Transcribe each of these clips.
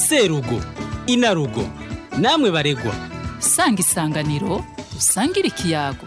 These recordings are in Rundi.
serugo inarugo namwe baregwa sanga isanganiro usangire ikiyago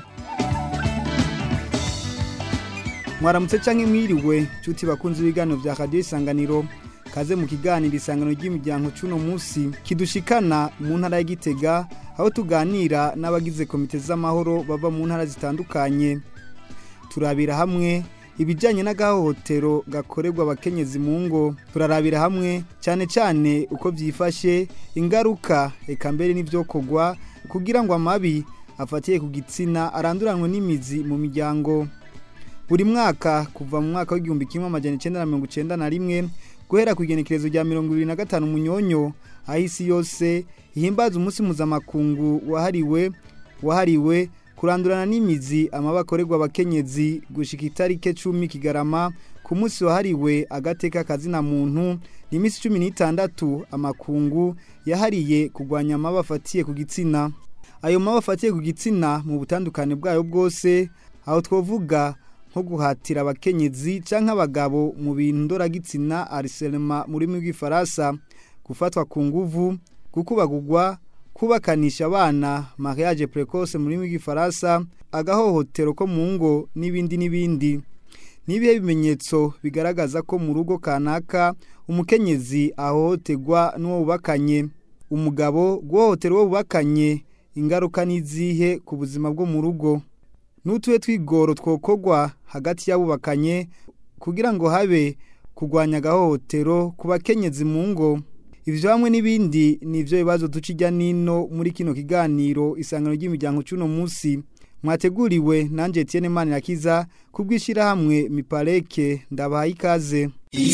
mwaramutse canke mwiriwe nshuti bakunze ibiganiro vya radiyo isanganiro kaze mu kiganiro isangano ry'imiryango c'uno musi kidushikana mu ntara ya gitega aho tuganira n'abagize komite z'amahoro bava mu ntara zitandukanye turabira hamwe ibijyanye n'agahohotero gakorerwa abakenyezi mu ngo turarabira hamwe cyane cyane uko byifashe ingaruka eka mbere n'ibyokorwa kugira ngo amabi afatiye ku gitsina aranduranwe n'imizi mu miryango buri mwaka kuva mu mwaka w'igihumbi kimwe amajana icyenda na mirongo icyenda na rimwe guhera ku igenekerezo rya mirongo ibiri na gatanu munyonyo aho isi yose ihimbaza umunsi mpuzamakungu wahariwe wahariwe kurandurana n'imizi amaba akorerwa abakenyezi gushika itarike cumi kigarama ku munsi wahariwe agateka kazina muntu ni iminsi cumi n'itandatu amakungu yahariye kurwanya amaba afatiye ku gitsina ayo maba afatiye ku gitsina mu butandukane bwayo bwose aho twavuga nko guhatira abakenyezi cyangwa abagabo mu bintu ndoragitsina ariselema mu rurimi rw'ifaransa gufatwa ku nguvu gukubagurwa kubakanisha abana mariage precoce mu rurimi rw'ifaransa agahohotero ko mu ngo n'ibindi n'ibindi n'ibihe bimenyetso bigaragaza ko mu rugo kanaka umukenyezi ahohoterwa n'uwo bubakanye umugabo guhohotera uwo bubakanye ingaruka n'izihe ku buzima bwo mu rugo n'utuhe twigoro twokorwa hagati y'abubakanye kugira ngo habe kurwanya agahohotero ku bakenyezi mu ngo ibyo hamwe n'ibindi ni ibyo bibazo duca ijya n'ino muri kino kiganiro isangano ry'imiryango cy'uno munsi mwateguriwe nanjye Etienne Manirakiza ku bw'ishyirahamwe mipareke ndabahaye ikaze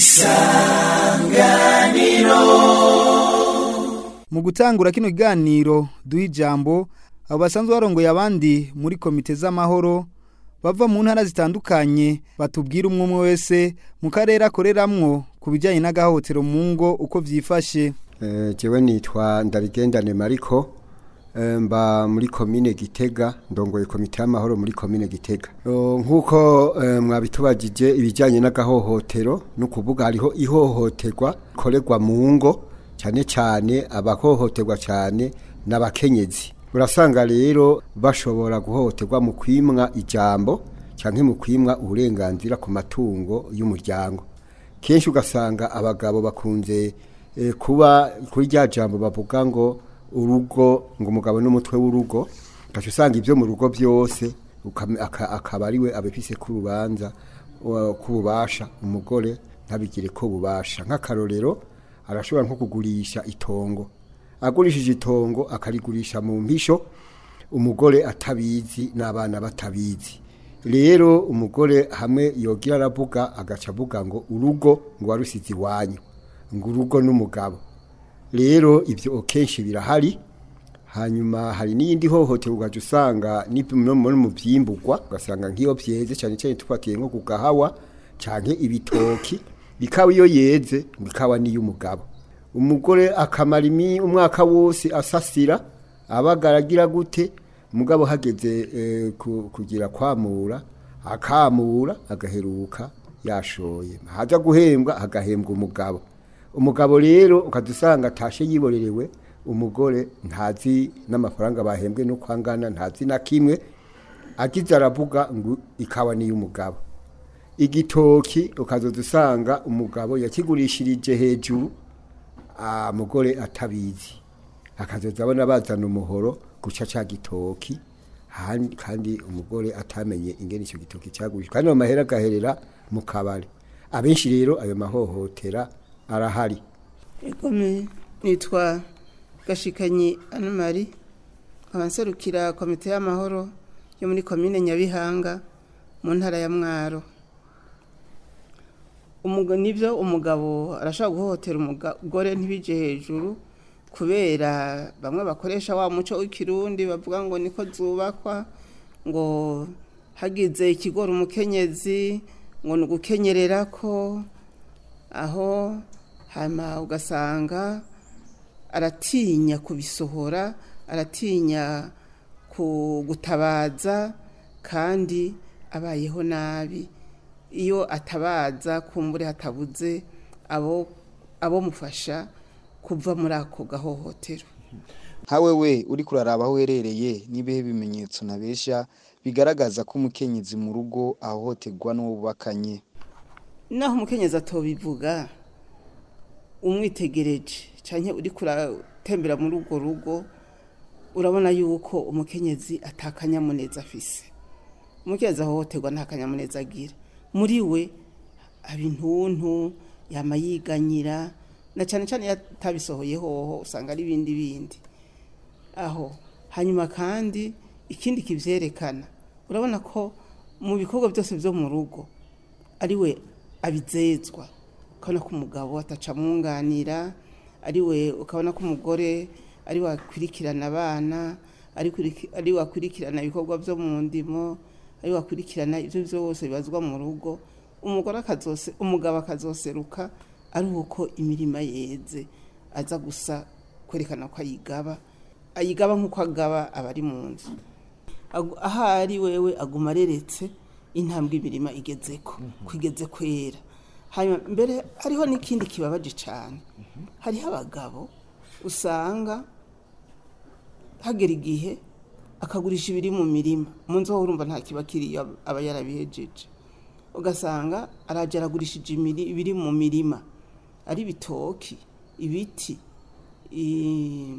isanganiro mu gutangura kino kiganiro duha ijambo abo basanzwe barongoye abandi muri komite z'amahoro bava mu ntara zitandukanye batubwira umwe umwe wese mu karere akoreramwo ku bijyanye n'agahohotero mu ngo uko byifashe jewe nitwa ndabigendane mariko mba muri komine gitega ndongoye komite y'amahoro muri komine gitega nk'uko mwabitubagije ibijyanye n'agahohotero ni ukuvuga hariho ihohoterwa rikorerwa mu ngo cyane cyane abahohoterwa cyane n'abakenyezi urasanga rero bashobora guhohoterwa mu kwimwa ijambo cyangwa mu kwimwa uburenganzira ku matungo y'umuryango kenshi ugasanga abagabo bakunze kuba kuri rya jambo bavuga ngo urugo ngo umugabo n'umutwe w'urugo ugaca usanga ibyo mu rugo byose akaba ari we abifise k'urubanza k'ububasha umugore ntabigire ko bubasha nk'akarorero arashobora nko kugurisha itongo agurishije itongo akarigurisha mu mpisho umugore atabizi n'abana batabizi rero umugore hamwe yogira aravuga agaca avuga ngo urugo ngo warusize iwanyu ngo urugo n'umugabo rero ibyo kenshi birahari hanyuma hari n'iyindi hohoterwa ugaca usanga no mu byimburwa ugasanga nk'iyo byeze cyane cyane tufatiye nko ku gahawa cyane ibitoki ikawa iyo yeze ngo ikawa n'iy'umugabo umugore akamara umwaka wose asasira abagaragira gute umugabo hageze kugira kwamura akamura agaheruka yashoye haza guhembwa agahembwa umugabo umugabo rero ukadusanga atashe yiborerewe umugore ntazi n'amafaranga bahembwe no kwangana ntazi na kimwe agize aravuga ngo ikawa n'iy'umugabo igitoki ukazoza usanga umugabo yakigurishirije hejuru umugore atabizi akazoza abona bazana umuhoro guca cya gitoki kandi umugore atamenye ingene icyo gitoki cyagurishwa kandi amahera agaherera mu kabari abenshi rero ayo mahohotera arahari nitwa gashikanyi anamari nkaba nserukira komite y'amahoro yo muri komine nyabihanga mu ntara ya mwaro nibyo umugabo arashobora guhohotera umugore ntibije hejuru kubera bamwe bakoresha wa muco w'ikirundi bavuga ngo niko zubakwa ngo hagize ikigora umukenyezi ngo ni ugukenyerera ko aho hanyuma ugasanga aratinya kubisohora aratinya gutabaza kandi abayeho nabi iyo atabaza kumbure hatabuze abo abo mufasha kuva muri ako gahohotero nkawe we uri kuraraba aho uherereye n'ibihe bimenyetso nabesha bigaragaza ko umukenyezi mu rugo ahohoterwa n'uwo bubakanye naho umukenyezi atobivuga umwitegereje cyane uri kuratembera muri urwo rugo urabona yuko umukenyezi atakanyamuneza afise umukenyezi ahohoterwa nta kanyamuneza agira muri we aba intuntu yama yiganyira na cyane cyane iyo atabisohoye hoho usanga ari ibindi bindi aho hanyuma kandi ikindi kibyerekana urabona ko mu bikorwa byose byo mu rugo ari we abizezwa ukabona ko umugabo atacamwunganira ari we ukabona ko umugore ari we akurikirana abana ari kuriki- ari we akurikirana ibikorwa byo mu ndimo ari we akurikirana ibyo byose bibazwa mu rugo umugore akazose umugabo akazoseruka ari uko imirima yeze aza gusa kwerekana ko ayigaba ayigaba nk'uko agaba abari mu nzu Agu- ahari wewe aguma areretse intambwe imirima igezeko kwigeze kwera hanyuma mbere hariho n'ikindi kibabaje cyane hariho abagabo usanga hagera igihe akagurisha ibiri mu mirima mu nzu ho urumva nta kiba kiriyo aba yarabihejeje ugasanga arajya aragurishije imiri- ibiri mu mirima ari ibitoki ibiti i-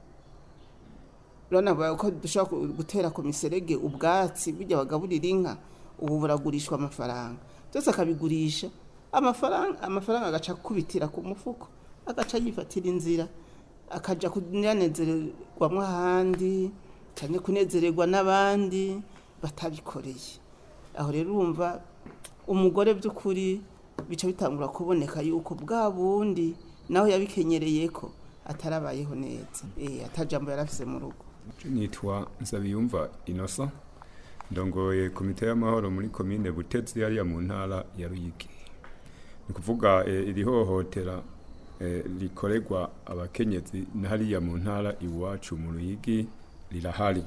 urabona ba- ko dushobora ku- gutera ku miserege ubwatsi bijya bagaburira inka ubu buragurishwa amafaranga byose akabigurisha amafaranga amafaranga agaca akubitira ku mufuko agaca yifatira inzira akajya kunezererwamo ahandi cyane kunezererwa n'abandi batabikoreye aho rero urumva umugore by'ukuri bica bitangura kuboneka yuko bwa bundi nawe yabikenyereye ko atarabayeho neza eh atajambo yarafise mu rugo nitwa nsabiyumva inosa ndongoye komite y'amahoro muri komine butetsi yariya mu ntara ya ruyigi ni ukuvuga eh, iri hohotera eh, rikorerwa abakenyezi na hariya mu ntara iwacu mu ruyigi rirahari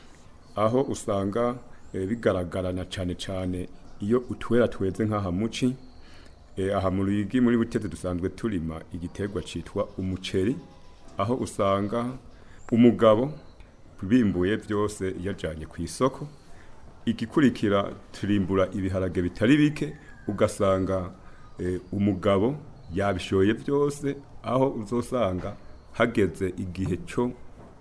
aho usanga eh, bigaragarana cyane cyane iyo utwera tweze nk'aha muci Eh, aha mu ruyigi muri buteze dusanzwe turima igiterwa cyitwa umuceri aho usanga umugabo bimbuye byose yajyanye ku isoko igikurikira turimbura ibiharage bitari bike ugasanga eh, umugabo yabishoye byose aho uzosanga hageze igihe cyo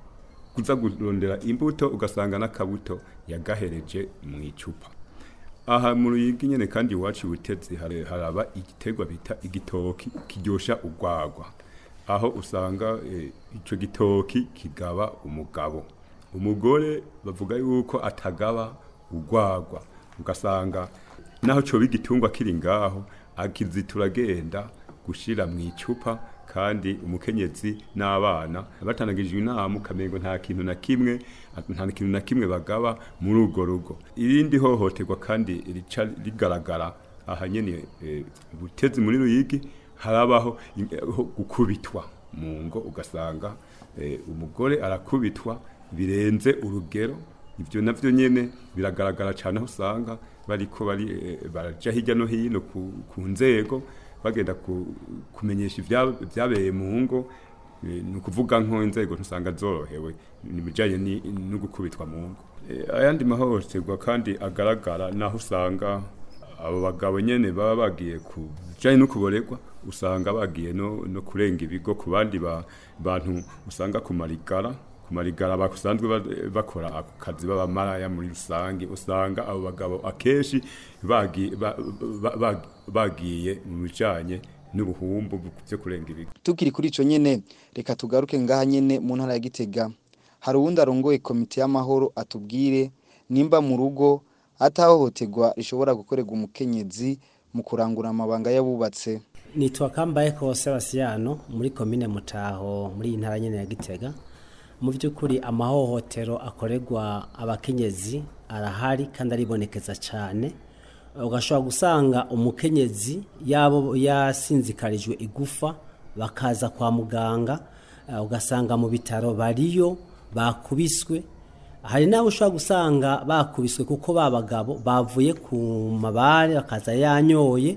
kuza kurondera imbuto ugasanga n'akabuto yagahereje mu icupa aha mu ruyigi nyene kandi iwacu butezi hari- haraba igiterwa bita igitoki kiryosha urwagwa aho usanga eh, ico gitoki kigaba umugabo umugore bavuga yuko atagaba urwagwa ugasanga naho coba igitungwa kiri ngaho akizitura agenda gushira mu icupa kandi umukenyezi n'abana batanagijwe inama ukamengo nta kintu na kimwe nta kintu na kimwe bagaba muri urwo rugo irindi hohoterwa kandi rica rigaragara aha nyene eh, butezi muri ruyigi harabaho in- eh, ho gukubitwa mu ngo ugasanga eh, umugore arakubitwa birenze urugero ibyo navyo nyene biragaragara cyane aho usanga bariko bari eh, baraja hirya no hino ku, ku nzego bagenda ku, kumenyesha ibya- ibyabereye mu ngo eh, ni ukuvuga nko inzego ntusanga zorohewe ni bijanye ni- no gukubitwa mu ngo Eh, ayandi mahohoterwa kandi agaragara naho usanga abo bagabo nyene baba bagiye ku bijanye no kuboregwa usanga bagiye no, no kurenga ibigo ku bandi ba, bantu usanga ku marigara ku marigara basanzwe ba- bakora ako kazi b'abamaraya muri rusange usanga abo bagabo akenshi bagi- ba- ba- ba- bagiye mu bijanye n'ubuhumbu byo kurenga ibigo tukiri kuri ico nyene reka tugaruke ngaha nyene mu ntara ya Gitega hari uwundi arongoye komite y'amahoro atubwire nimba mu rugo atahohoterwa rishobora gukorerwa umukenyezi mu kurangura amabanga y'abubatse nitwa kambaye kose basiyano muri komine mutaho muri iyi ntara nyene ya gitega mu by'ukuri amahohotero akorerwa abakenyezi arahari kandi aribonekeza cyane ugashobora gusanga umukenyezi yabo yasinzikarijwe igufa bakaza kwa muganga eh, ugasanga mu bitaro bariyo bakubiswe hari n'abo ushobora gusanga bakubiswe kuko ba bagabo bavuye ku mabare bakaza yanyoye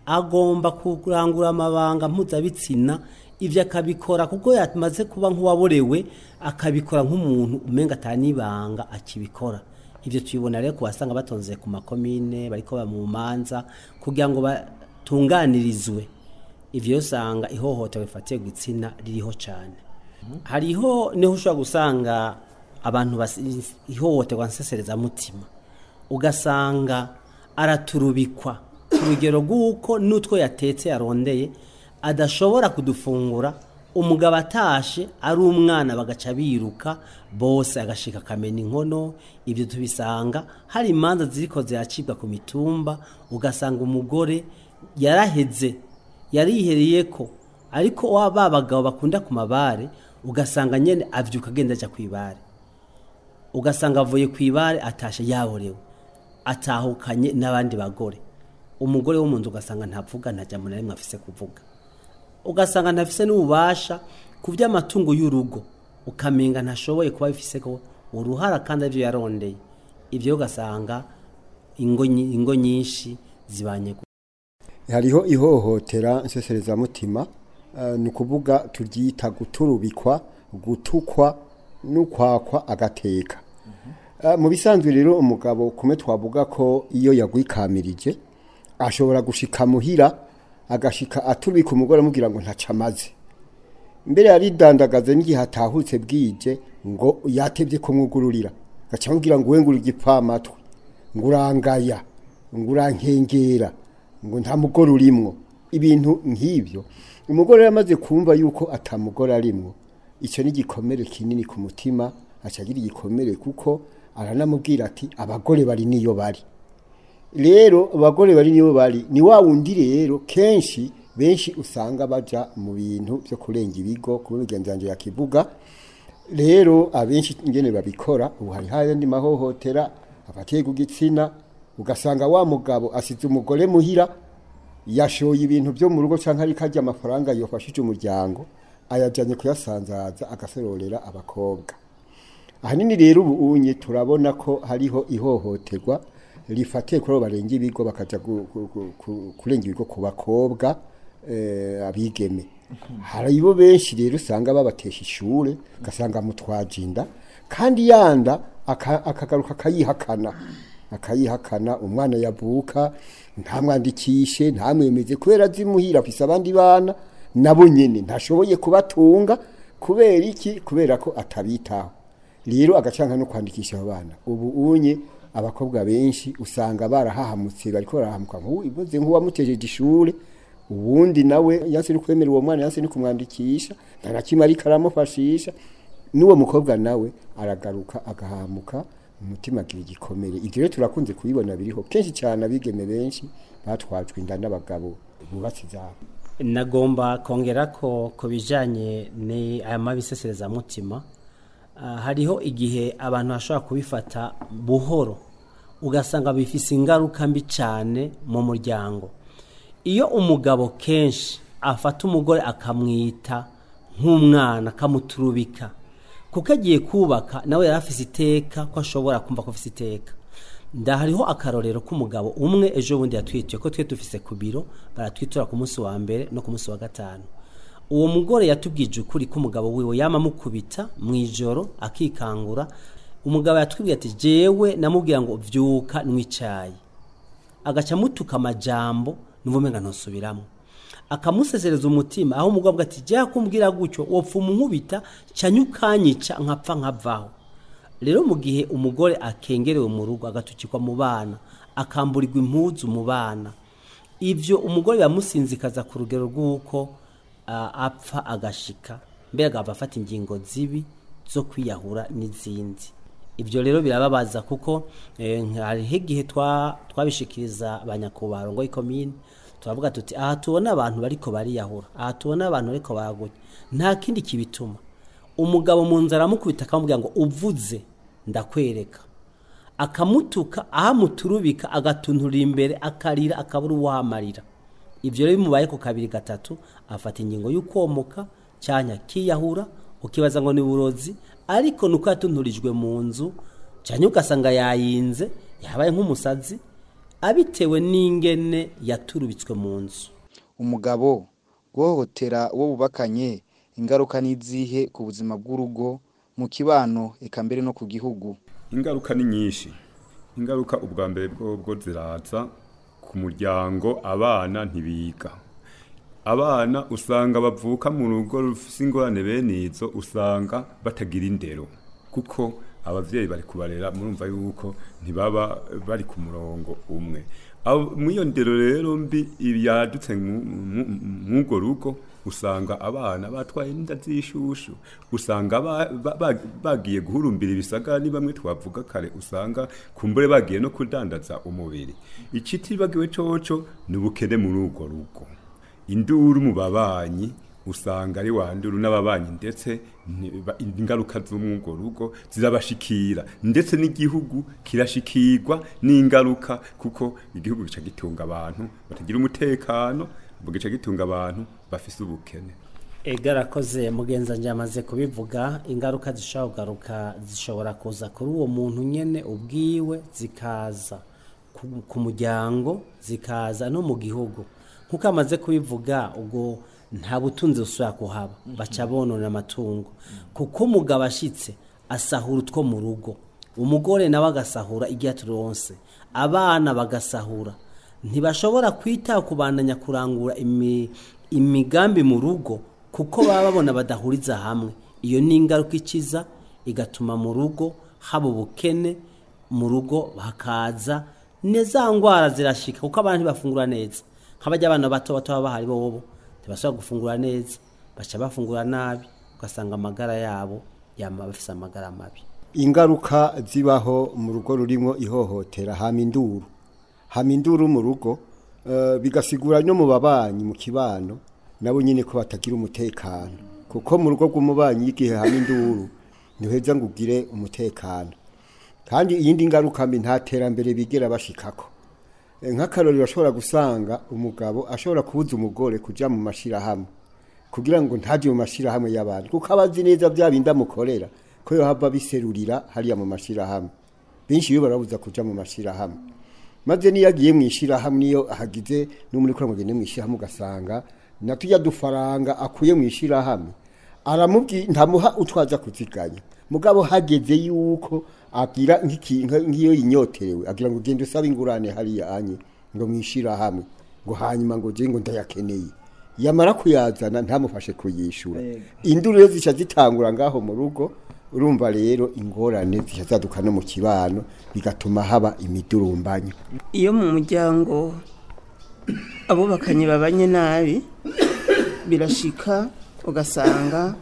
agomba kurangura amabanga mpuzabitsina ibyo akabikora kuko yamaze kuba nk'uwaborewe akabikora nk'umuntu umenga atanibanga akibikora ibyo tubibona rero ku basanga batonze ku makomine bariko ba mu manza kugira ngo batunganirizwe ivyo usanga ihohoterwa rifatiye gitsina ririho cyane hariho niho ushobora gusanga abantu basi- ihohoterwa nsesereza mutima ugasanga araturubikwa ku rugero rw'uko n'utwo yatetse yarondeye adashobora kudufungura umugabo atashe ari umwana bagaca biruka bose agashika akamena inkono ibyo tubisanga hari imanza ziriko ziracibwa ku mitumba ugasanga umugore yaraheze yarihereye ko ariko wa ba bagabo bakunda ku mabare ugasanga nyene avyuka agenda aja kw'ibare ugasanga avuye ku ibare atashe yaborewe atahukanye n'abandi bagore umugore wo mu nzu ugasanga ntavuga nta jambo na rimwe afise kuvuga ugasanga ntafise n'ububasha ku by'amatungo y'urugo ukamenga ntashoboye kuba bifise ko uruhara kandi aribyo yarondeye ibyo ugasanga ingo nyi- ingo nyinshi zibanye gu- hariho ihohotera nseserezamutima eh, ni ukuvuga turyita guturubikwa gutukwa n'ukwakwa agateka Eh, mu bisanzwe rero umugabo kumwe twavuga ko iyo yagwikamirije ashobora gushika muhira agashika aturubika umugore amubwira ngo ntaca amaze mbere yaridandagaze n'igihe atahutse bwije ngo yatebye kumwugururira gaca amubwira ngo we ngura igipfamatwi ngo urangaya ngo urankengera ngo nta mugore urimwo ibintu nk'ibyo umugore yamaze kumva yuko atamugore arimwo icyo ni igikomere kinini ku mutima acagira igikomere kuko aranamubwira ati abagore bari niyo bari rero abagore bari niyo bari ni wa wundi rero kenshi benshi usanga baja mu bintu byo kurenga ibigo kuba imigenzo yanjye yakivuga rero abenshi ingene babikora ubu hari hayandi mahohotera afatiye ku gitsina ugasanga wa mugabo asize umugore muhira yashoye ibintu byo mu rugo cyangwa ariko arya amafaranga yofashije umuryango ayajyanye kuyasanzaza agasororera abakobwa ahanini rero ubu unye turabona ko hariho ihohoterwa rifatiye kuri abo barenga ibigo bakaja gu- gu- gu- ku- kurenga ibigo ku bakobwa eh, abigeme hari bo benshi rero usanga babatesha ishure ugasanga mutwaje inda kandi yanda aka- akagaruka akayihakana akayihakana umwana yavuka ntamwandikishe ntamwemeze kubera azimuhira afise abandi bana nabo nyene ntashoboye kubatunga kubera iki kubera ko atabitaho rero agacanka no kwandikisha abo bana ubu unye abakobwa benshi usanga barahahamutse bariko barahamuka nk'ubu ivuze nk'uwamutejeje ishure ubundi nawe yanse ni kwemera uwo mwana yanse ni kumwandikisha nta na kimwe ariko aramufashisha n'uwo mukobwa nawe aragaruka agahamuka umutima agira igikomere ibyo rero turakunze kubibona biriho kenshi cyane abigeme benshi batwajwe inda n'abagabo bubatse izabo nagomba kongera ko ku bijyanye ni aya mabiseserezamutima ah, hariho igihe abantu bashobora kubifata buhoro ugasanga bifise ingaruka mbi cyane mu muryango iyo umugabo kenshi afata umugore akamwita nk'umwana akamuturubika kuko agiye kubaka nawe yari afise iteka ko ashobora kumva ko afise iteka ndahariho akarorero k'umugabo umwe ejo bundi yatwitiye ko twe dufise ku biro baratwitura ku munsi wa mbere no ku munsi wa gatanu uwo mugore yatubwije ukuri ko umugabo wiwe yama amukubita mu ijoro akikangura umugabo yatwibwiye ati jewe namubwira ngo vyuka nwicaye agaca amutuka amajambo nuvumenga ntusubiramo akamusezereza umutima aho umugabo avuga ati jya kumbwira gutyo wopfa umunkubita canya ukanyica nkapfa nkavaho rero mu gihe umugore akengerewe mu rugo agatukikwa mu bana akamburirwa impuzu mu bana ibyo umugore biramusinzikaza ku rugero rw'uko ah, apfa agashika mbere agahava afata ingingo zibi zo kwiyahura n'izindi ibyo rero birababaza kuko eh, hariho igihe twa- twabishikiriza abanyakubahwa ngo ikomine turavuga tuti aha tubona abantu bariko bariyahura aha tubona abantu bariko baragunya nta kindi kibituma umugabo mu nzara aramukubita akamubwira ngo uvuze ndakwereka akamutuka ahamuturubika agatunturira imbere akarira akabura uwamarira ibyo rero bimubaye ku kabiri gatatu afata ingingo y'ukomoka cyanya kiyahura ukibaza ngo ni burozi ariko nuko yatunturijwe mu nzu cyane ugasanga yayinze yabaye nk'umusazi abitewe n'ingene yaturubitswe mu nzu umugabo guhohotera uwo bubakanye ingaruka n'izihe ku buzima bw'urugo mu kibano eka mbere no ku gihugu ingaruka ni nyinshi ingaruka ubwa mbere bwo ziraza ku muryango abana ntibiga abana usanga bavuka mu rugo rufite ingorane bene izo usanga batagira indero kuko ababyeyi bari kubarera murumva yuko ntibaba bari ku murongo umwe muri iyo ndero rero mbi yadutse mw'urwo rugo usanga abana batwaye inda z'ishushu usanga bagiye guhurumbira ibisagara ni bamwe twavuga kare usanga kumbure bagiye no kudandaza umubiri ikitibagiwe coco ni ubukene muri urwo rugo induru mu babanyi usanga ari wanduru n'ababanyi ndetse ingaruka z'umwugo rugo zirabashikira ndetse n'igihugu kirashikirwa n'ingaruka kuko igihugu gica gitunga abantu batagira umutekano gica gitunga abantu bafise ubukene ega arakoze mugenza njye amaze kubivuga ingaruka zishobora kugaruka zishobora kuza kuri uwo muntu nyine ubwiwe zikaza ku muryango zikaza no mu gihugu nk'uko amaze kubivuga ubwo nta butunzi busubira kuhaba baca bonona amatungo kuko umugabo ashyitse asahura utwo mu rugo umugore nawe agasahura igihe turonse abana bagasahura ntibashobora kwita kubandanya kurangura imigambi mu rugo kuko baba babona badahuriza hamwe iyo ni ingaruka ikiza igatuma mu rugo haba ubukene mu rugo hakaza za ndwara zirashika kuko abantu ntibafungura neza nk'abajya abana bato bato baba bahari bobo ntibashobora gufungura neza baca bafungura nabi ugasanga amagara yabo yama bafise amagara mabi ingaruka zibaho mu rugo rurimo ihohotera hama induru hama induru mu rugo bigasigura no mu babanyi mu kibano nabo nyine ko batagira umutekano kuko mu rugo rw'umubanyi y'igihe hama induru ntiweza ngo ugire umutekano kandi iyindi ngaruka mbi nta terambere bigera bashikako nk'akarori bashobora gusanga umugabo ashobora kubuza umugore kujya mu mashyirahamwe kugira ngo ntajye mu mashyirahamwe y'abantu kuko aba azi neza bya bindi amukorera ko yohava biserurira hariya mu mashyirahamwe benshi iyo barabuza kujya mu mashyirahamwe maze niyo agiye mu ishyirahamwe niyo ahagize n'umuri kuri mugende mu ishyirahamwe ugasanga na tujya dufaranga akuye mu ishyirahamwe aramubwira ntamuha utwaza kuziganya mugabo hageze yuko agira nk'iyo yinyoterewe agira ngo ugende usabe ingurane hariya anye ngo mwishira hamwe ngo hanyuma ngo je ngo ndayakeneye yamara kuyazana ntamufashe kuyishura induru rero zica zitangura ngaho mu rugo urumva rero ingorane zica zaduka no mu kibano bigatuma haba imidurumbanyo iyo mu muryango abubakanye babanye nabi birashika ugasanga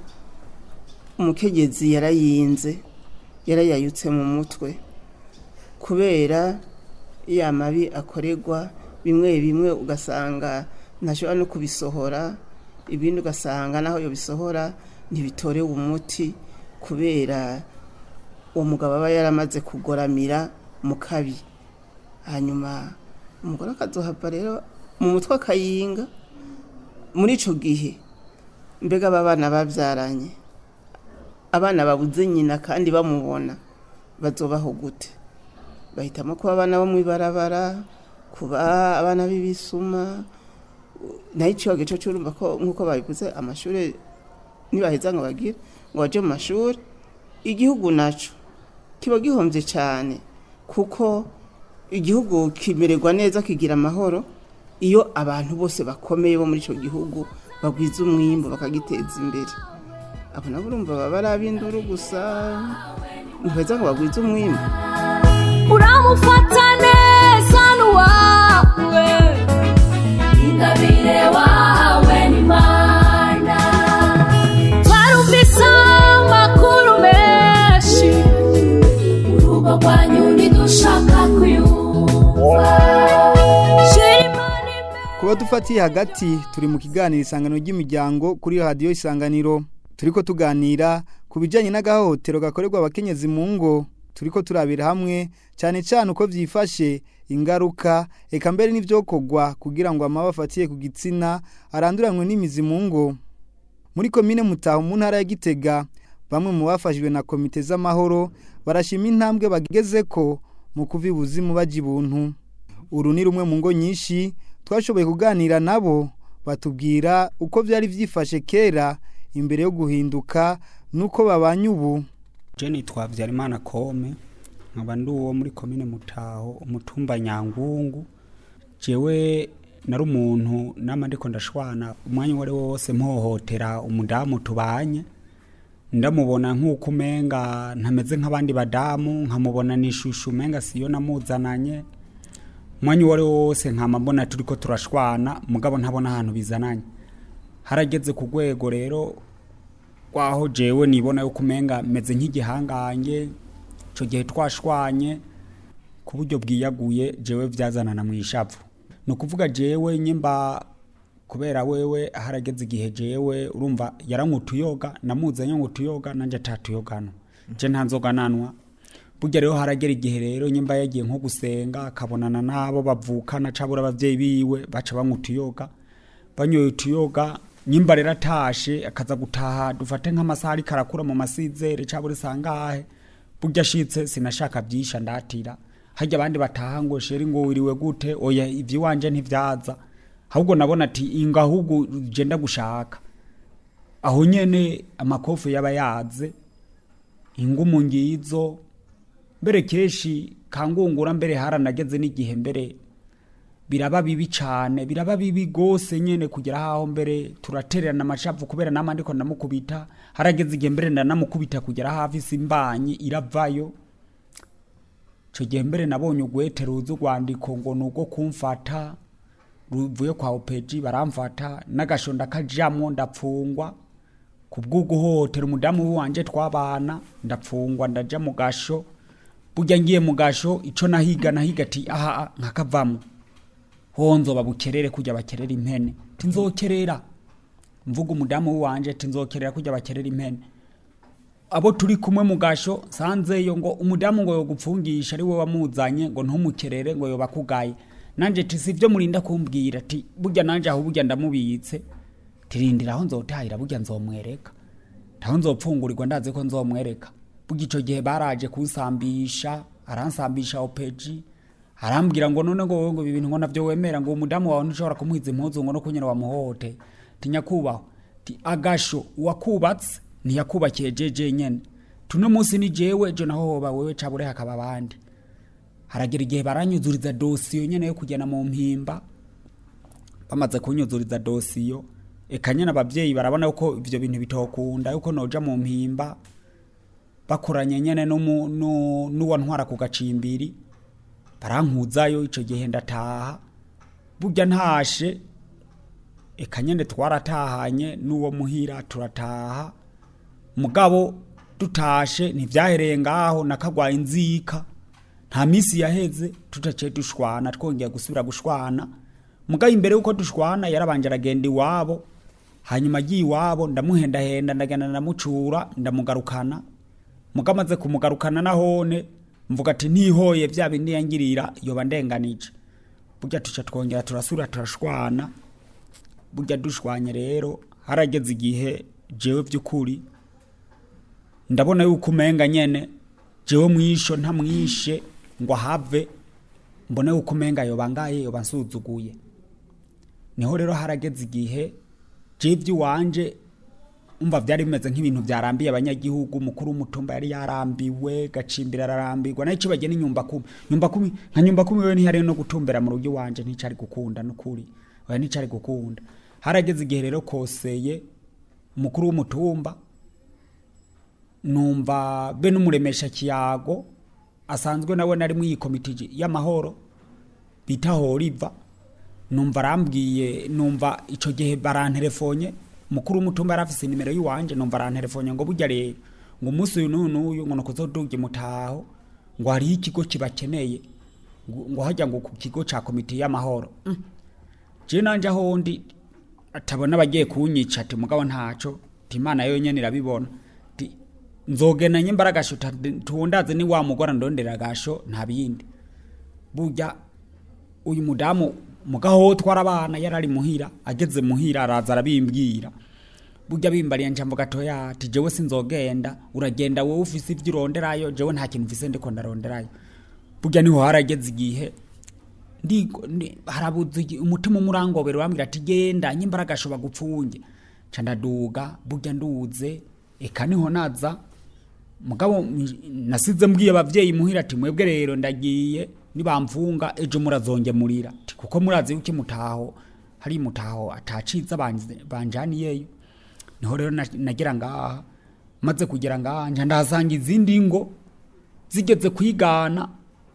umukegezi yarayinze yarayayutse mu mutwe kubera ya mabi akorerwa bimwe bimwe ugasanga ntashobora no kubisohora ibindi ugasanga naho bisohora ntibitorewe umuti kubera uwo mugabo aba yaramaze kugoramira mu kabi hanyuma umugore akazohava rero mu mutwe akayinga muri icyo gihe mbega aba bana babyaranye abana babuze nyina kandi bamubona bazobaho gute bahitamo kuba abana bo mu ibarabara kuba abana b'ibisuma nayo iciye gice cy'urumva ko nk'uko babivuze amashuri nibaheza ngo bagire ngo bajye mu mashuri igihugu nacyo kiba gihombye cyane kuko igihugu kimererwa neza kigira amahoro iyo abantu bose bakomeye bo muri icyo gihugu bagwiza umwimbo bakagiteza imbere abo nabo urumva baba ari ab'induru gusa ntibeza ngo bagwize umwimbo uramufata neza n'uwawe ingabire wawe n'imana twarumvise amakuru menshi urugo rwanyu ntidushaka kuyumva kuba dufatiye hagati turi mu kiganiro isangano ry'imiryango kuri radiyo isanganiro turi ko tuganira ku bijyanye n'agahohotero gakorerwa abakenyezi mu ngo turi ko turabira hamwe cyane cyane uko byifashe ingaruka reka mbere n'ibyokorwa kugira ngo amaba afatiye ku gitsina aranduranwe n'imizi mu ngo muri komine mutaho mu ntara ya gitega bamwe mu bafashijwe na komite z'amahoro barashima intambwe bageze ko mu kuva ibuzimu bajya ibuntu uru ni rumwe mu ngo nyinshi twashoboye kuganira nabo batubwira uko byari byifashe kera imbere yo guhinduka nuko babanye ubu jeni twabyarimana kome nkaba ndi uwo muri komine mutaho umutumba nyangungu jewe nari umuntu nama ndiko ndashwana umwanya uwo ari wo wose mpohotera umudamu tubanye ndamubona nk'uko umenga ntameze nk'abandi badamu nkamubona n'ishusho umenga siyo namuzananye umwanya uwo ari wo wose nkama mbona turi ko turashwana mugabo ntabona ahantu bizananye harageze ku rwego rero rwaho jewe nibona yuko umenga meze nk'igihangange icyo gihe twashwanye ku buryo bwiyaguye jewe byazanana mu ishavu ni ukuvuga jewe nyimba kubera wewe harageze igihe jewe urumva yarankutuyoga namuzanye ngutuyoga nanjye atatuyogana je nta nzoga nanwa burya rero haragera igihe rero nyimba yagiye nko gusenga akabonana n'abo bavukana cabura abavyeyi biwe baca bankutuyoga banyoye utuyoga nyimba rero atashe akaza gutaha dufate nk'amasaha ariko arakura mu masizere cabura isangahe burya ashitse sinashaka byisha ndatira harya abandi bataha ngo sheri ngo wiriwe gute oya ivy'iwanje ntivyaza ahubwo nabona ati inga ahubwo genda gushaka aho nyene amakofu yaba yaze ingumu ngizo mbere keshi kangungura mbere haranageze n'igihe mbere biraba bibi cane biraba bibi gose nyene kugera haho mbere turatererana amashavu kubera nama ndiko ndamukubita harageze igihe mbere ndanamukubita kugera hafi simbanyi iravayo ico gihe mbere nabonye ugwete ruzi urwandiko ngo ni urwo kumfata ruvuye kwa opeji baramfata n'agasho ndakajamwo ndapfungwa kubw'uguhohotera umudamu wanje twabana ndapfungwa ndaja mu gasho burya ngiye mu gasho ico nahiga nahiga ati aha nkakavamwo ho nzoba bukerere kujya bakerera impene tinzokerera mvuga umudamu wanje tinzokerera kujya bakerera impene abo turi kumwe mu gasho sanzeyo ngo umudamu ngo yogupfungisha ari we wamuzanye ngo ntumukerere ngo yobakugaye nanje ti sivyo murinda kumbwira ati burya nanje aho burya ndamubitse tirindira aho nzotahira burya nzomwereka taho nzopfungurirwa ndazi ko nzomwereka burya ico gihe baraje kunsambisha aransambisha opeji arambwira ngo none ngo wowe ngo ibi bintu ngo navyo wemera ngo umudamu wawe ntushobora kumuhiza impuzu ngo no kunyera wamuhohote tinyakubahwa ti agasho uwakubatse ntiyakubakiye jeje nyene tuno munsi ni jewe jo naho hoba wewe cabure hakaba abandi haragera igihe baranyuzuriza dosiyo nyene yo kujyana mu mpimba bamaze kunyuzuriza dosiyo eka nyene abavyeyi barabona yuko ivyo bintu bitokunda yuko noja mu mpimba bakoranye nyene n'umu- nu- n'uwantwara ku gacimbiri barankuzayo ico gihe ndataha burya ntashe eka nyene twaratahanye n'uwo muhira turataha mugabo dutashe ntivyahereye ngaho nakagwaye inzika nta misi yaheze tutaciye dushwana twongeye gusubira gushwana mugabo imbere yuko dushwana yarabanje aragenda iwabo hanyuma agiye iwabo ndamuhendahenda ndagenda ndamucura ndamugarukana mugabo amaze kumugarukana nahone mvuga ati ntihoye vya bindi yangirira yoba ndenganije burya tuca twongera turasubira turashwana burya dushwanye rero harageze igihe jewe vy'ukuri ndabona yuko umenga nyene jewe mwisho ntamwishe ngo ahave mbone yuko umenga yoba ngaye yoba nsuzuguye niho rero harageze igihe jewe ivy'iwanje umva vyari bimeze nk'ibintu vyarambiye abanyagihugu mukuru w'umutumba yari yarambiwe gacimbira ararambirwa nayo ico bagena inyumba kumi nyumba kumi nka nyumba kumi wewe ntihari no gutumbera mu rugo iwanje nticari gukunda n'ukuri oya nticari gukunda harageze igihe rero koseye umukuru w'umutumba numva be n'umuremesha kiyago asanzwe nawe nari mu iyi komite y'amahoro bita horiva numva arambwiye numva ico gihe baranterefonye mukuru w'umutumba yari afise nimero y'iwanje numva aranterefonye ngo burya rero ngo umunsi uyu n'uyu n'uyu ngo nukuzoduge mutaho ngo hariho ikigo kibakeneye ngo ngo hajya ngo ku kigo ca komite y'amahoro Mm. je nanje aho ndi atabona abagiye kunyica ati mugabo ntaco ti imana yo nyene irabibona ti nzogena nyimbara gasho tundaze ni wa mugora ndondera gasho nta bindi burya uyu mudamu mugaho twara abana yarari muhira ageze muhira araza arabimbwira burya bimbariye njambo gatoya ati jewe sinzogenda uragenda wowe ufise ivyo uronderayo jewe nta kintu mfise ndiko ndaronderayo burya niho harageze igihe ndigo ndi- harabuze igi- umutima umurangobero wambwira ati genda nyimbaraga ashobora gupfunge ca ndaduga burya nduze eka niho naza mugabo m- nasize mbwiye abavyeyi muhira ati mwebwe rero ndagiye nibamfunga ejo murazongemurira Ati, kuko murazi yuko imutaho hari imutaho ataciza banj- banjaniyeyo niho rero na- nagera ngaha maze kugera ngaha nja ndahasanga izindi ngo zigeze kwigana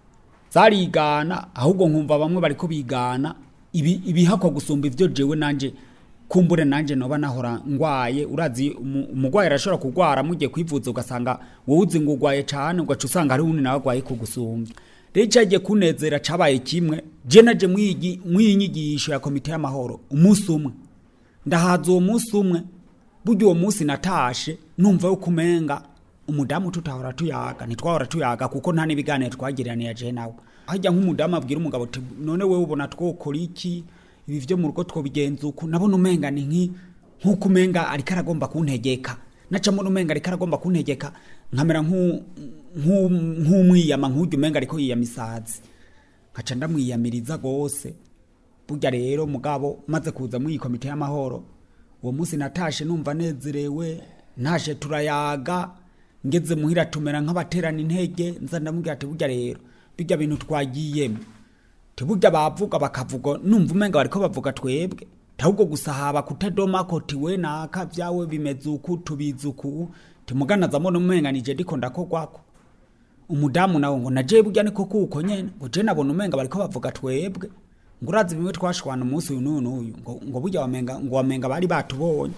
zarigana ahubwo nkumva bamwe bariko bigana ibi ibihakwa gusumba ivyo jewe nanje kumbure nanje noba nahora ngwaye urazi umu- umugwayi arashobora kugwara mugiye kwivuza ugasanga wowe uzi ngo ugwaye cane ugaca usanga hari uwundi nawe agwaye kugusumbya rero icagiye kunezera cabaye kimwe je naje mwigi mw'iyi nyigisho ya komite y'amahoro umunsi umwe ndahaza uwo munsi umwe burya uwo munsi natashe numva yuko umenga umudamu tutahora tuyaga ntitwahora tuyaga kuko nta n'ibiganiro twagiraniye je nawe hajya nk'umudamu abwira umugabo ati none wewe ubona twokora iki ibi vyo mu rugo twobigenza uku nabona umenga ni nki nk'uko umenga ariko aragomba kuntegeka naca mbona umenga ariko aragomba kuntegeka nkamera nk'u- nk'u- nk'umwiyama nk'urya umenga ariko yiyama isazi nkaca ndamwiyamiriza gose burya rero mugabo maze kuza muri iyi komite y'amahoro uwo munsi natashe numva nezerewe ntashe turayaga ngeze muhira tumera nk'abaterana intege nza ndamubwira ati burya rero bijya bintu twagiyemo tiburya bavuga bakavuga numva umenga bariko bavuga twebwe ahubwo gusa haba kutadoma ko tiwe naka vyawe bimeze uku tubizi uku timuganaza mbona umenga nije ndiko ndakogwako umudamu nawe ngo naje burya niko kuko nyene ngo je nabona umenga bariko bavuga twebwe ngo urazi bimwe twashwana umunsi uyu n'uyu n'uyu ngo, ngo burya wamenga ngo wamenga bari batubonye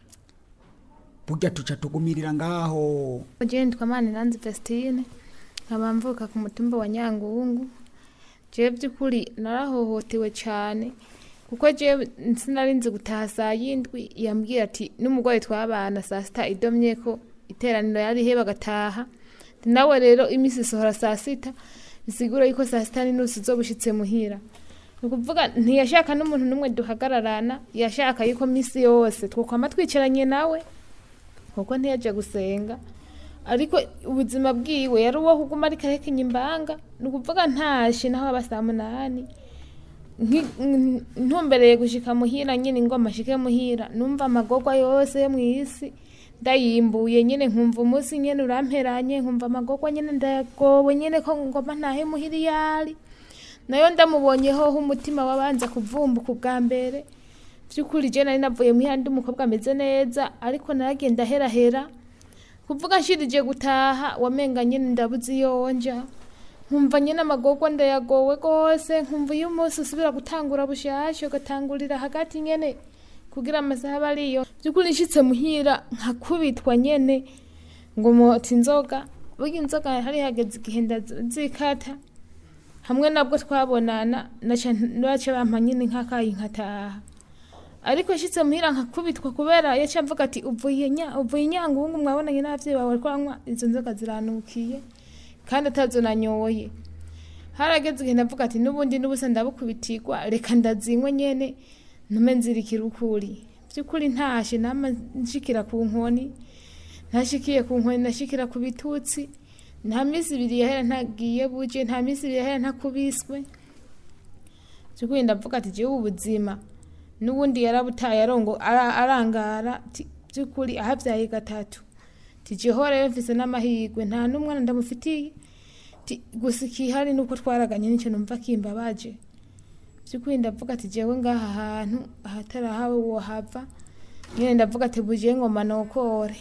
burya tuca tugumirira ngaho Jewe nitwa Maniranzi Vestine nkaba mvuka ku mutumba wa Nyangungu jewe by'ukuri narahohotewe cyane kuko jewe sinari nzi gutaha saa yindwi yambwira ati n'umugore twabana saa sita idomye ko iteraniro yari he bagataha nawe rero iminsi isohora saa sita bisigura yuko saa sita n'inusu zo bushitse muhira ni ukuvuga ntiyashaka n'umuntu n'umwe duhagararana yashaka yuko minsi yose twokwama twicaranye nawe kuko ntiyaje gusenga ariko ubuzima bwiwe yari uwo kuguma ariko arekenya imbanga ni ukuvuga ntashe naho aba saa munani Nki- n- ntumbereye gushika muhira nyine ingoma ashike muhira numva amagorwa yose yo mu isi ndayimbuye nyine nkumva umunsi nyine uramperanye nkumva amagorwa nyine ndagowe nyine ko ngoma ntahe muhira iyo ari nayo ndamubonyeho umutima wabanza kuvumbuka ubwa mbere by'ukuri je nari navuye muhira ndi umukobwa ameze neza ariko naragenda herahera kuvuga nshirije gutaha wamenga nyine ndabuze iyo nja nkumva nyine amagorwa ndayagowe rwose nkumva iyo umunsi usubira gutangura bushasha ugatangurira hagati nyene kugira amasaha aba ariyo by'ukuri nshitse muhira nkakubitwa nyene ngo mota inzoga burya inzoga hari hageze igihe ndazikata hamwe nabwo twabonana naca naca bampa nyine nkakayi nkataha ariko nshitse muhira nkakubitwa kubera yaca mvuga ati uvuye nya uvuye inyangungu mwabonanye n'abavyeyi bawe bariko banywa izo nzoga ziranukiye kandi atazo nanyoye harageze igihe ndavuga ati n'ubundi n'ubusa ndabukubitirwa reka ndazinywe nyene ntume nzirikira ukuri by'ukuri ntashe nama nshikira ku nkoni ntashikiye ku nkoni nashikira ku bitutsi nta minsi ibiri yahera ntagiye buje nta minsi ibiri yahera ntakubiswe by'ukuri ndavuga ati jewe ubuzima n'ubundi yarabutaye arongo ara- arangara ti- by'ukuri ahabyaye gatatu tijeho rero mfise n'amahirwe nta n'umwana ndamufitiye ti- gusa ikihari nuko twaraganye n'icyo numva kimbabaje by'ukuri ndavuga ati jewe ngaha hantu ahatarahawe wohava nyine ndavuga ati buje ngoma nokore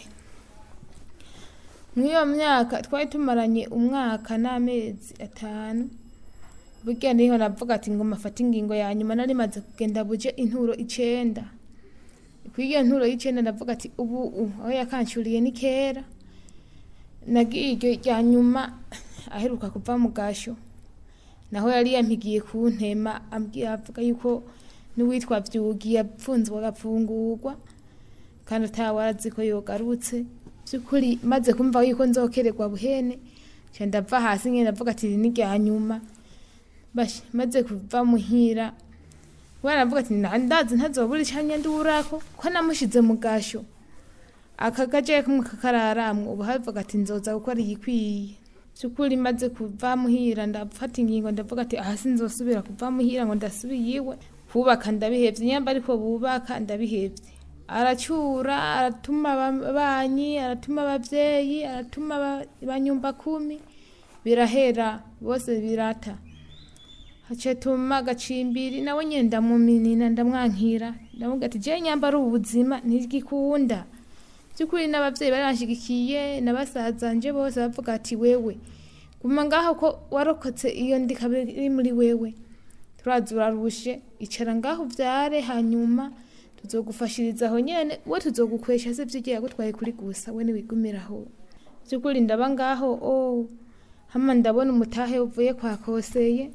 mw'iyo myaka twari tumaranye umwaka n'amezi atanu burya niho navuga ati ngo mafate ingingo ya nyuma nari maze kugenda buje inturo icenda kuri iyo nturo y'icenda ndavuga ati ubu u- aho yakanshuriye ni kera nagiye iryo rya nyuma aheruka kuva mu gasho naho yari yampigiye ku ntema ambwira avuga yuko n'uwitwa vyugi yapfunzwe agapfungurwa kandi atawe arazi ko yogarutse by'ukuri maze kumva yuko nzokererwa buhene nca ndava hasi nyine ndavuga ati iri ni rya nyuma Bash, maze kuva muhira kubera navuga ati "Na- ndazi ntazobura icanya ndurako ko namushize mu gasho aka gaje kumwe kakararamwe ubu havuga ati nzoza gukora igikwiye by'ukuri maze kuva muhira ndafata ingingo ndavuga ati aha sinzosubira kuva muhira ngo ndasubiye iwe kubaka ndabihevye nyamba ariko bubaka ndabihevye aracyura aratuma ababanyi aratuma abavyeyi aratuma aba- banyumba kumi birahera bose birata hacetuma gacimbiri nawe nyene ndamuminina ndamwankira ndavuga ati je nyamba ari ubuzima ntigikunda by'ukuri n'abavyeyi baranshigikiye n'abasazanje bose bavuga ati wewe guma ngaho ko warokotse iyo ndikabe iri muri wewe turaza urarushe icara ngaho uvyare hanyuma tuzogufashiriza aho nyene we tuzogukwesha se vyigiye yagutwaye kuri gusa we niwigumira aho by'ukuri ndaba ngaho oh hama ndabona umutahe uvuye kwa koseye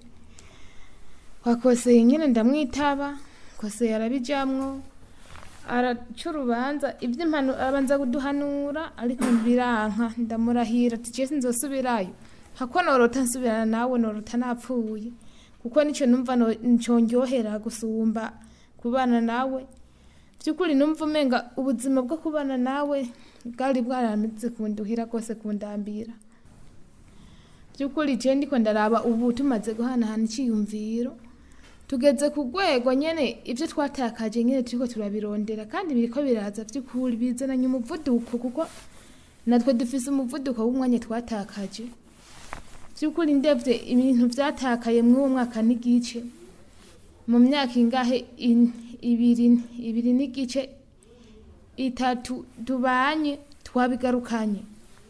kwa koseye nyene ndamwitaba koseye arabijamwo araca urubanza iby'impanu arabanza kuduhanura ariko biranka ndamurahira ati je sinzosubirayo hako norota nsubirana nawe norota napfuye kuko nico numva no- nico ndyohera gusumba kubana nawe by'ukuri numva umenga ubuzima bwo kubana nawe bwari bwaramize kunduhira rwose kundambira by'ukuri je ndiko ndaraba ubu tumaze guhanahana iciyumviro tugeze ku rwego nyene ibyo twatakaje nyene turiko turabirondera kandi biriko biraza by'ukuri bizananye umuvuduko kuko natwe dufise umuvuduko w'umwanya twatakaje by'ukuri ndevye ibintu vyatakaye mw'uwo mwaka n'igice mu myaka ingahe in- ibiri ibiri n'igice itatu tubanye twabigarukanye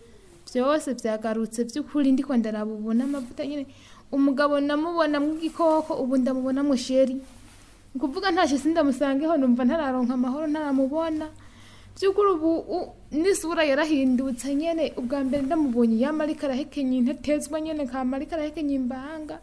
byose byagarutse by'ukuri ndiko ndaraba ubu n'amavuta nyine umugabo namubona mw'igikoko ubu ndamubona musheri ni ukuvuga ntacyo sindamusangeho numva ntararonka amahoro ntaramubona by'ukuri ubu u- n'isura yarahindutse nyene ubwa mbere ndamubonye yama ariko arahekenya intetezwa nyene kama ariko arahekenya imbanga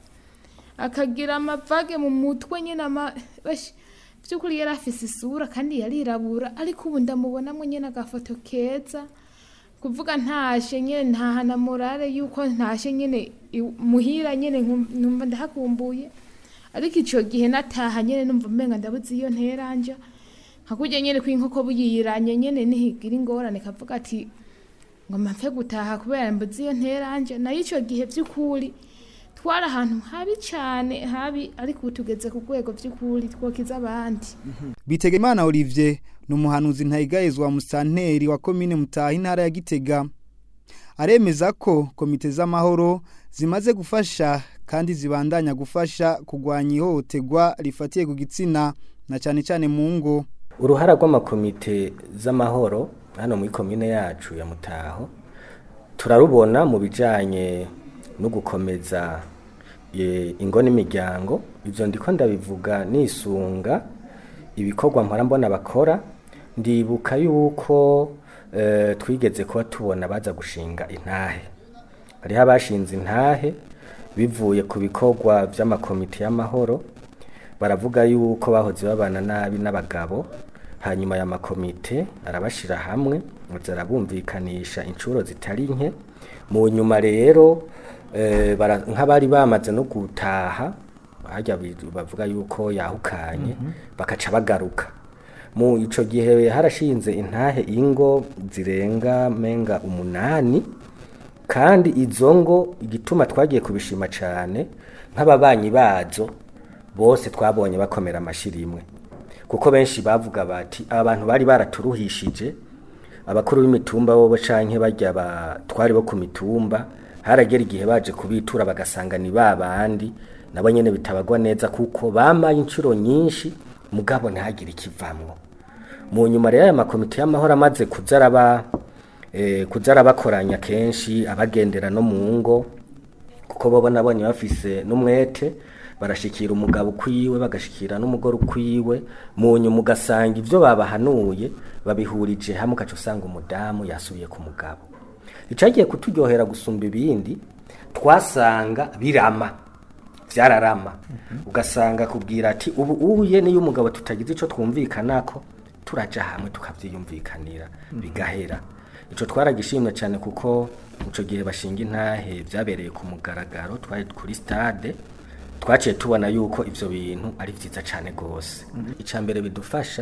akagira amavage mu mutwe nyene ama bash- by'ukuri yari afise isura kandi yarirabura ariko ubu ndamubonamo nyene agafoto keza kuvuga ntashe nyene ntahana morale yuko ntashe nyene i- muhira nyene nkum- numva ndahakumbuye ariko ico gihe nataha nyene numva umenga ndabuze iyo nteranja hakurya nyene kw'inkoko buyiranye nyene nihigira ingorane kavuga ati ngo mpfe gutaha kubera mbuze iyo nteranje nayo ico gihe vy'ukuri twari ahantu habi cane habi ariko ubu tugeze ku rwego vy'ukuri twokiza abandi Bitegimana Olivier ni umuhanuzi ntayigayezwa musanteri wa komine Mutaha intara ya Gitega aremeza ko komite z'amahoro zimaze gufasha kandi zibandanya gufasha kugwanya ihohoterwa rifatiye ku gitsina na cyane cyane mu ngo uruhara rw'amakomite z'amahoro hano muri komine yacu ya mutaho turarubona mu bijyanye no gukomeza eh, ingo n'imiryango ibyo ndiko ndabivuga nisunga ibikorwa mpora mbona bakora ndibuka yuko eh, twigeze kuba tubona baza gushinga intahe hariho abashinze intahe bivuye ku bikorwa by'amakomite y'amahoro baravuga yuko bahoze babana nabi n'abagabo hanyuma aya makomite arabashira hamwe maze arabumvikanisha inshuro zitari nke mu nyuma rero eh, bara- nk'abari bamaze no gutaha harya bi- bavuga yuko yahukanye bakaca bagaruka mu ico gihe harashinze intahe ingo zirenga menga umunani kandi izo ngo igituma twagiye kubishima cyane nk'ababanyi bazo bose twabonye bakomera amashyi rimwe kuko benshi bavuga bati aba bantu bari baraturuhishije abakuru b'imitumba bo canke barya batwari bo ku mitumba haragera igihe baje kubitura bagasanga ni ba bandi nabo nyene bitabagwa neza kuko bamaye inshuro nyinshi mugabo ntihagire ikivamwo mu nyuma rero aya makomite y'amahoro amaze kuza araba eh, kuza arabakoranya kenshi abagendera no mu ngo kuko bobo nabonye bafise n'umwete barashikira umugabo ukwiwe bagashikira n'umugore ukwiwe mu nyuma ugasanga ibyo babahanuye babihurije hamwe ugaca usanga umudamu yasubiye ku mugabo icagiye kuturyohera gusumba ibindi twasanga birama vyararama ugasanga kubwira ati ubu uye niyo umugabo tutagize ico twumvikanako turaja hamwe tukavyiyumvikanira bigahera ico twaragishimye cyane kuko ico gihe bashinga intahe vyabereye ku mugaragaro twari kuri stade twaciye tubona yuko ivyo bintu ari vyiza cyane gose ica mbere bidufasha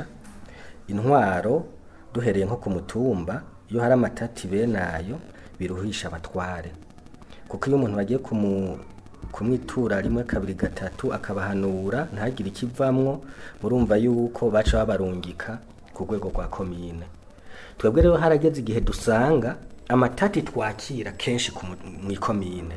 intwaro duhereye nko ku mutumba iyo hari amatati benayo biruhisha abatware kuko iyo umuntu bagiye kumu kumwitura rimwe kabiri gatatu akabahanura ntagire ikivamwo murumva yuko baca babarungika ku rwego rwa komine twebwe rero harageze igihe dusanga amatati twakira kenshi ku mu- mw'ikomine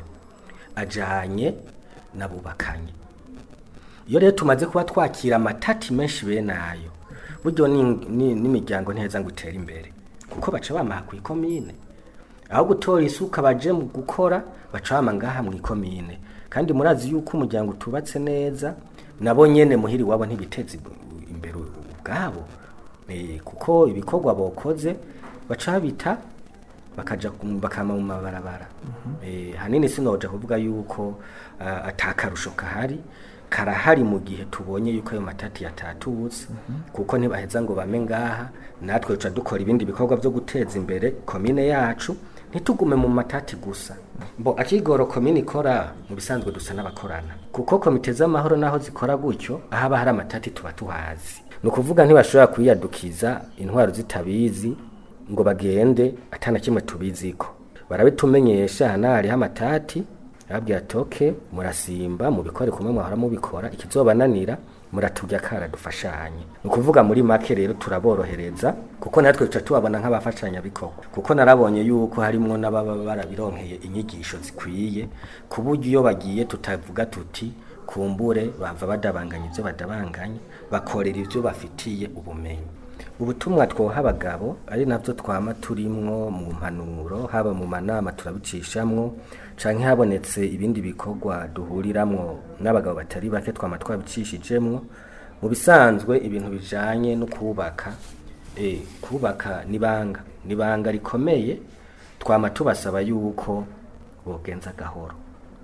ajanye n'abubakanye iyo rero tumaze kuba twakira amatati menshi bene ayo buryo ni- ni- n'imiryango ntiheza ngo itere imbere kuko baca bamaha ku ikomine aho gutora isuka baje mu gukora baca bama ngaha mu ikomine kandi murazi yuko umuryango utubatse neza nabo nyene muhiri wabo ntibiteza imbere ubwabo Eh, kuko ibikorwa bokoze baca bita bakaja ku- bakama mu mabarabara Eh, hanini sinoja kuvuga yuko uh, atakarusho kahari karahari mu gihe tubonye yuko ayo matati yatatutse kuko ntibaheza ngo bame ngaha natwe duca dukora ibindi bikorwa byo guteza imbere komine yacu ntitugume mu matati gusa mbo akigoro komine ikora mu bisanzwe dusa n'abakorana kuko komite z'amahoro naho zikora gutyo ahaba hari amatati tuba tuhazi ni ukuvuga ntibashobora kwiyadukiza intwaro zitabizi ngo bagende atana kimwe tubiziko barabitumenyesha hana hariho amatati arabwira ati "Okay, murasimba mubikore kumwe mwahora mubikora ikizobananira muratujya kara dufashanye ni ukuvuga muri make rero turaborohereza kuko natwe tuca tubabona nk'abafashanyabikorwa kuko narabonye yuko harimwo n'ababa barabironkeye inyigisho zikwiye ku buryo iyo bagiye tutavuga tuti kumbure bava badabanganya ibyo badabanganya bakorera ibyo bafitiye ubumenyi ubutumwa twoha abagabo ari nabyo twama turimwo mu mpanuro haba mu manama turabicishamwo canke habonetse ibindi bikorwa duhuriramwo n'abagabo batari bake twama twabicishijemwo mu bisanzwe ibintu bijanye no kubaka eh, kubaka nibanga nibanga rikomeye twama tubasaba yuko bogenza gahoro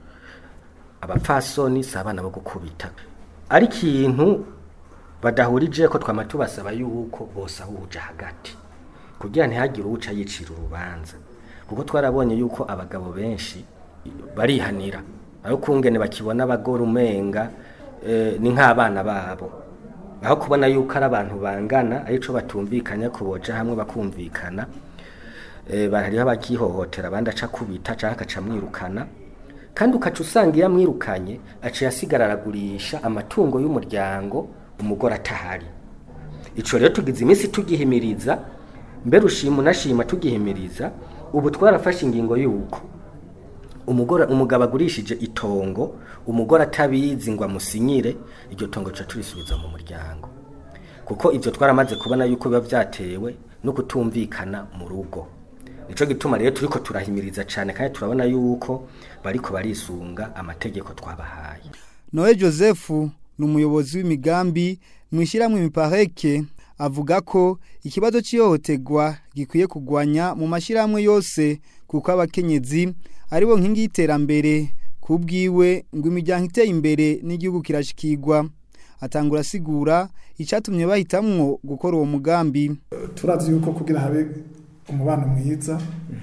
abapfasoni si abana bo gukubita ari ikintu badahurije ko twama tubasaba yuko bose ahuja hagati kugira ntihagire uwuca yicira urubanza kuko twarabonye yuko abagabo benshi barihanira aho kungene bakibona abagore umenga eh, ni nk'abana babo aho kubona yuko ari abantu bangana arico batumvikanya kuboja hamwe bakumvikana eh, hariho abakihohotera abandi aca kubita canke akaca amwirukana kandi ukaca usanga iyo amwirukanye aciye asigara aragurisha amatungo y'umuryango umugore atahari ico rero tugize iminsi tugihimiriza mbere ushima unashima tugihimiriza ubu twarafashe ingingo y'uko umugore umugabo agurishije itongo umugore atabizi ngo amusinyire iryo tongo tuca turisubiza mu muryango kuko ibyo twaramaze kubona yuko biba byatewe no kutumvikana mu rugo nico gituma rero turiko turahimiriza cyane kandi turabona yuko bariko barisunga amategeko twabahaye Noe Joseph ni umuyobozi w'imigambi mu ishyirahamwe imipareke avuga ko ikibazo cy'ihohoterwa gikwiye kugwanya mu mashyirahamwe yose kuko abakenyezi aribo nkingi y'iterambere ku bwiwe ngo imiryango iteye imbere n'igihugu kirashikirwa atangura asigura icyatumye bahitamwo gukora uwo mugambi turazi yuko kugira habe umubano mwiza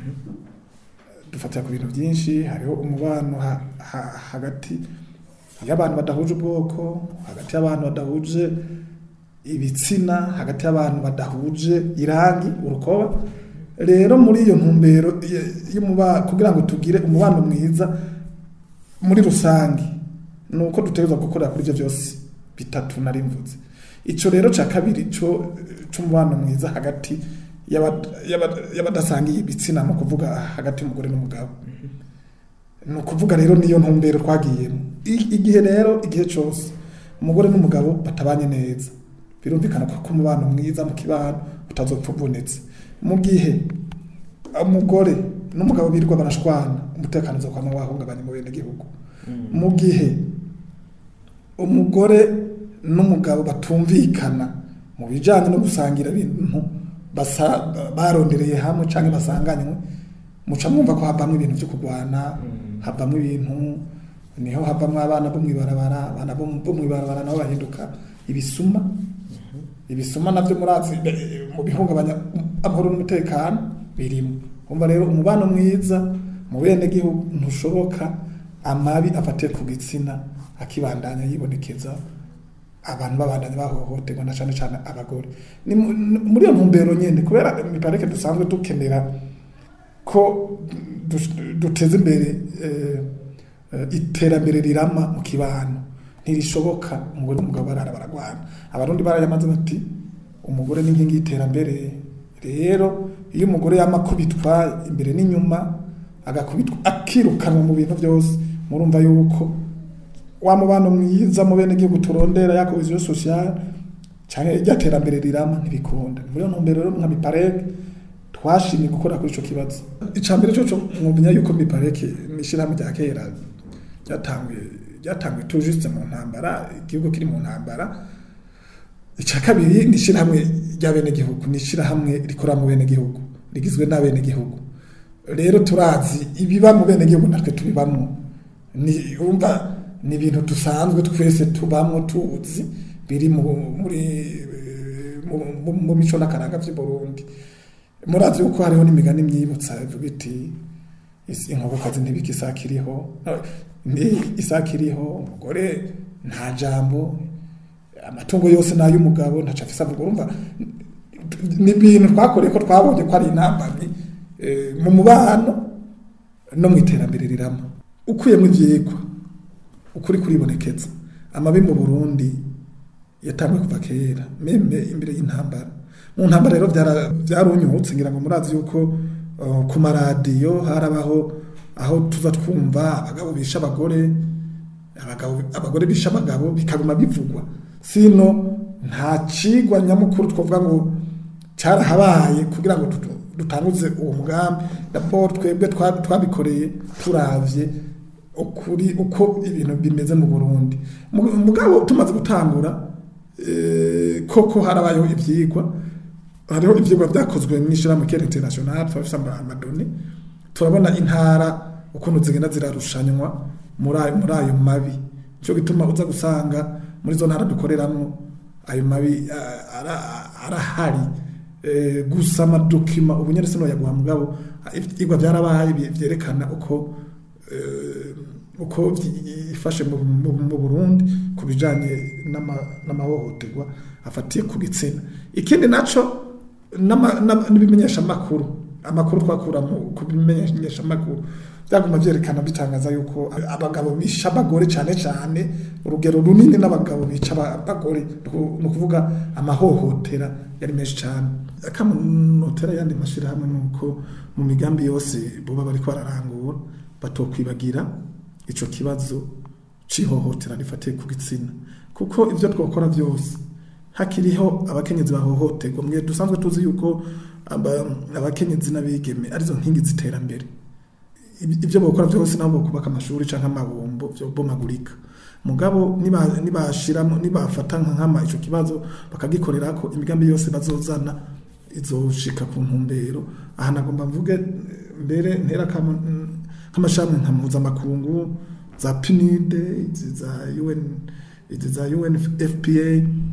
dufatira ku bintu byinshi hariho umubano ha- ha- hagati y'abantu badahuje ubwoko hagati y'abantu badahuje ibitsina hagati y'abantu badahuje irangi urukoba rero muri iyo ntumbero y- y'umuba- kugira ngo tugire umubano mwiza muri rusange ni uko dutegerezwa gukorera kuri ibyo byose bitatu nari mvuze icyo rero cya kabiri cyo cy'umubano mwiza hagati y'abad- y'abad- y'abadasangiye ibitsina ni ukuvuga hagati y'umugore n'umugabo ni ukuvuga rero niyo ntumbero twagiyemo I- igihe rero igihe cyose umugore n'umugabo batabanye neza birumvikana ko umubano mwiza mu kibano utazopfa ubonetse mu gihe umugore n'umugabo birirwa barashwana umutekano uzokwama wahungabanya mu bene gihugu mu gihe umugore n'umugabo batumvikana mu bijyanye no gusangira ibintu basa- barondereye hamwe cyangwa basanganywe muca mwumva ko havamo ibintu byo kurwana havamo ibintu niho havamo abana bo mw'ibarabara abana bo bo mw'ibarabara nabo bahinduka ibisuma ibisuma navyo murazi eh, mu bihungabanya amahoro n'umutekano birimo umva rero umubano mwiza mu bene gihugu ntushoboka amabi afatiye ku gitsina akibandanya yibonekeza abantu babandanya bahohoterwa na cyane cyane abagore ni mu- ni muri iyo ntumbero nyine kubera imiparike dusanzwe dukenera ko du- duteze imbere eh, eh, iterambere rirama mu kibano ntirishoboka umugore n'umugabo barara baragwana abarundi barayamaze bati umugore ni inkingi y'iterambere rero iyo umugore yamakubitwa imbere n'inyuma agakubitwa akirukanwa mu bintu byose murumva yuko wa mubano mwiza mu bene gihugu turondera ya cohesion sociale cyane irya terambere rirama ntibikunda muri iyo ntumbero rero nka mipareke twashimye gukora kuri ico kibazo icambere cyo cyo mwumenya yuko mipareke n'ishirahamwe rya kera ryatanguye ryatanguye tout juste mu ntambara igihugu kiri mu ntambara icya kabiri ni ishirahamwe ry'abenegihugu ni ishirahamwe rikora mu benegihugu rigizwe n'abenegihugu rero turazi ibiba mu benegihugu natwe tubibamo ni urumva ni ibintu dusanzwe twese tubamo tuzi biri mu muri eh, mu- mu- mu mico n'akaranga by'i Burundi murazi yuko hariho n'imigani myibutsa ivuga iti "Isi- inkokokazi ntibika isake iriho Eh, ni isake iriho umugore nta jambo amatungo yose ni ay'umugabo ntaco afise avuga urumva ni ibintu twakoreye ko twabonye ko ari intambamyi eh, mu mubano no mu iterambere rirama ukuyemo ivyigwa ukuri kuribonekeza amabi mu Burundi yatanguye kuva kera meme imbere y'intambara mu ntambara rero byara- byarunyutse ngira ngo murazi yuko uh, ku maradiyo harabaho aho tuza twumva abagabo bisha abagore abagabo abagore bisha abagabo bikaguma bivugwa sino nta cigwa nyamukuru twavuga ngo cyarahabaye kugira ngo dutu- dutanguze uwo mugambi raporo twebwe twa- twabikoreye turavye ukuri uko ibintu bimeze mu Burundi Mu- mugabo tumaze gutangura eh, koko harabayeho ivyigwa hariho ivyigwa vyakozwe n'ishirahamwe Care International twafise ama- amadoni turabona intara ukuntu zigenda zirarushanywa muri ayo muri ayo mabi cyo gituma uza gusanga muri zo ntara dukoreramwo ayo mabi ah, ara- arahari Eh, gusa amadokima ubu nyene sino yaguha mugabo ivyigwa vyarabaye bye- vyerekana uko eh, uko ifashe mu, mu, mu Burundi ku bijanye n'ama- n'amahohoterwa afatiye ku gitsina ikindi naco n'ama- n'ama- n'ibimenyesha makuru amakuru twakura mu ku bimenyesha makuru byaguma vyerekana bitangaza yuko abagabo bisha abagore cyane cyane urugero runini n'abagabo bica aba- abagore ni ukuvuga amahohotera yari menshi cyane akamunotera yandi mashirahamwe nuko mu migambi yose boba bariko bararangura batokwibagira ico kibazo cihohotera rifatiye ku gitsina kuko ivyo twokora byose hakiriho abakenyezi bahohoterwa mwe dusanzwe tuzi yuko aba- abakenyezi n'abigeme arizo nkingi ziterambere Ibi- ibyo bakora byose nabo kubaka amashuri canke amabombo byo bomagurika mugabo niba nibashiramo nibafata nka nkama ico kibazo bakagikorera ko imigambi yose bazozana izoshika ku ntumbero aha nagomba mvuge eh, mbere ntera kama mm, nk'amashami nka mpuzamakungu za PNUD izi za UN izi za UNFPA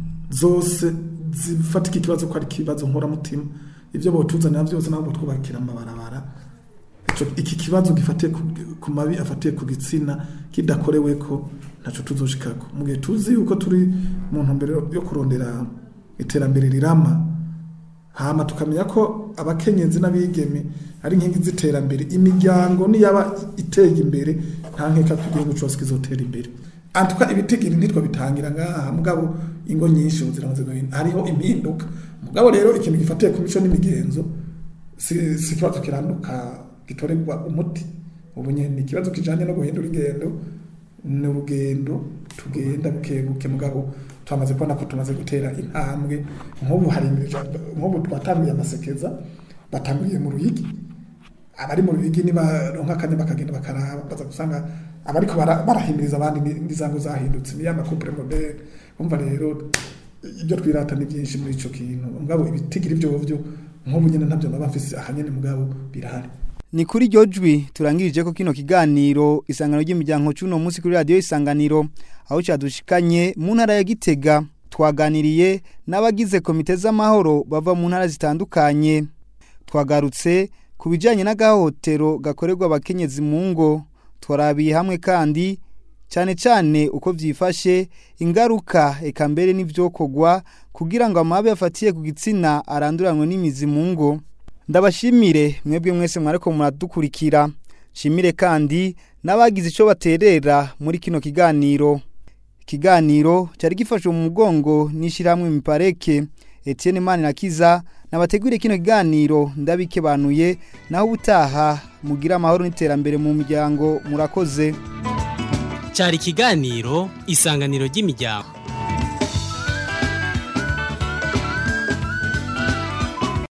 zose zifatika ikibazo ko ari ikibazo nkoramutima ibyo botuzanira byose nabo twubakira amabarabara Ico- iki kibazo gifatiye ku- ku mabi afatiye ku gitsina kidakorewe ko ntaco tuzoshikako mu gihe tuzi yuko turi mu ntumbero yo kurondera iterambere rirama hama tukamenya ko abakenyezi n'abigeme ari inkingi z'iterambere imiryango niyaba iteye imbere nta nkeka ko igihugu cyose kizotera imbere antuka ibitigiri ntitwo bitangira ngaha mugabo ingo nyinshi ubu ziramaze guhinduka hariho impinduka mugabo rero ikintu gifatiye ku mico n'imigenzo si si ikibazo kiranduka gitorerwa umuti ubu nyine ni ikibazo kijanye no guhindura ingendo ni urugendo tugenda buke buke mugabo twamaze kubona ko tumaze gutera intambwe nk'ubu hari nk'ubu twatanguye amasekeza batanguriye mu ruyigi abari mu ruyigi nibaronka akanya bakagenda bakaraba baza gusanga abariko bara- barahimiriza abandi ni- n'izango zahindutse ni ya makupure moderne umva rero ibyo twirata ni byinshi muri ico kintu mugabo ibitigira ibyo byo nk'ubu nyine ntabyo naba mfise ahanyene mugabo birahari Ni kuri iryo jwi turangirije ko kino kiganiro isangano ry'imiryango cuno munsi kuri radio isanganiro aho cyadushikanye mu ntara ya Gitega twaganiriye n'abagize komite z'amahoro bava mu ntara zitandukanye twagarutse ku bijyanye n'agahohotero gakorerwa abakenyezi mu ngo twarabiye hamwe kandi cyane cyane uko byifashe ingaruka eka mbere n'ibyokorwa kugira ngo amabi afatiye ku gitsina aranduranwe n'imizi mu ngo ndabashimire mwebwe mwese mwariko muradukurikira shimire kandi n'abagize icyo baterera muri kino kiganiro ikiganiro cyari gifashe mu mugongo n'ishyirahamwe mipareke Etienne Manirakiza nabateguriye kino kiganiro ndabikebanuye naho ubutaha mugira amahoro n'iterambere mu muryango murakoze cyari ikiganiro isanganiro ry'imiryango